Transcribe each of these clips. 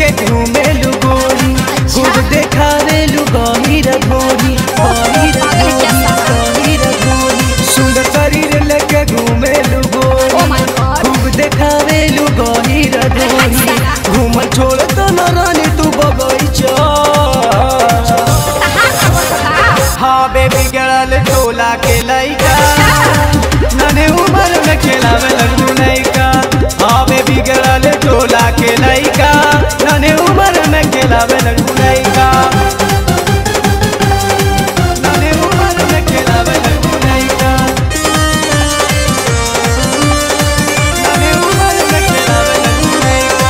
लेके घूमेलू गोरी खूब देखावेलू गहीर भोरी गहीर भोरी गहीर भोरी सुंदर शरीर लेके घूमेलू गोरी Oh my God. खूब देखावेलू गहीर भोरी घूम छोड़ तो न रानी तू बगैचा हाँ बेबी गड़ल टोला के लइका नने उम्र में खेलावे लगू लइका हाँ बेबी गड़ल टोला के लइका नने उम्र में खेलावे लगू लइका नने उम्र में खेलावे लगू लइका नने उम्र में खेलावे लगू लइका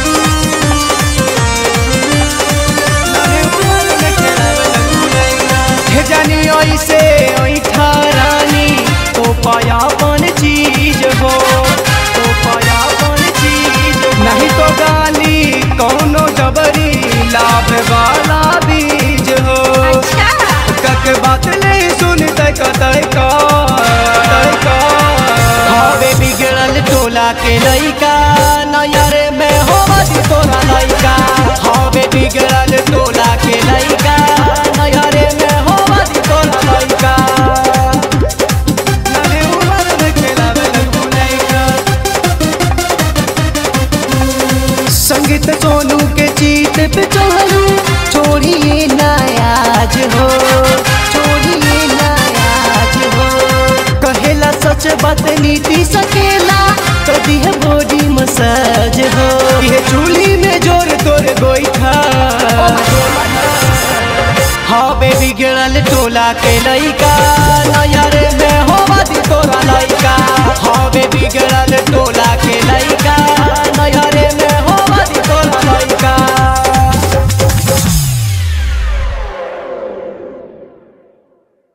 नने उम्र में खेलावे लगू लइका हे जानी ऐसे ऐठा रानी तो पायापन चीज हो तो पायापन चीज नहीं तो गाली कौनो जबरी लाभ वाला बीज हो कक बात नहीं सुनते कतई का का हवे बिगड़ल टोला के लइका नयरे में होवत तोरा लइका हवे बिगड़ल टोला के लइका नयरे में होवत तोरा लइका नने उमर में खेलावे लगू लइका संगीत सोनू के जीत पे चढ़ू छोड़िए नायाज हो छोड़िए नायाज हो कहेला सच बात नीति सकेला कदी है बॉडी मसाज हो ये चूली में जोर तोर गोईठा हाँ बेबी गिरल टोला के लइका नयर में हो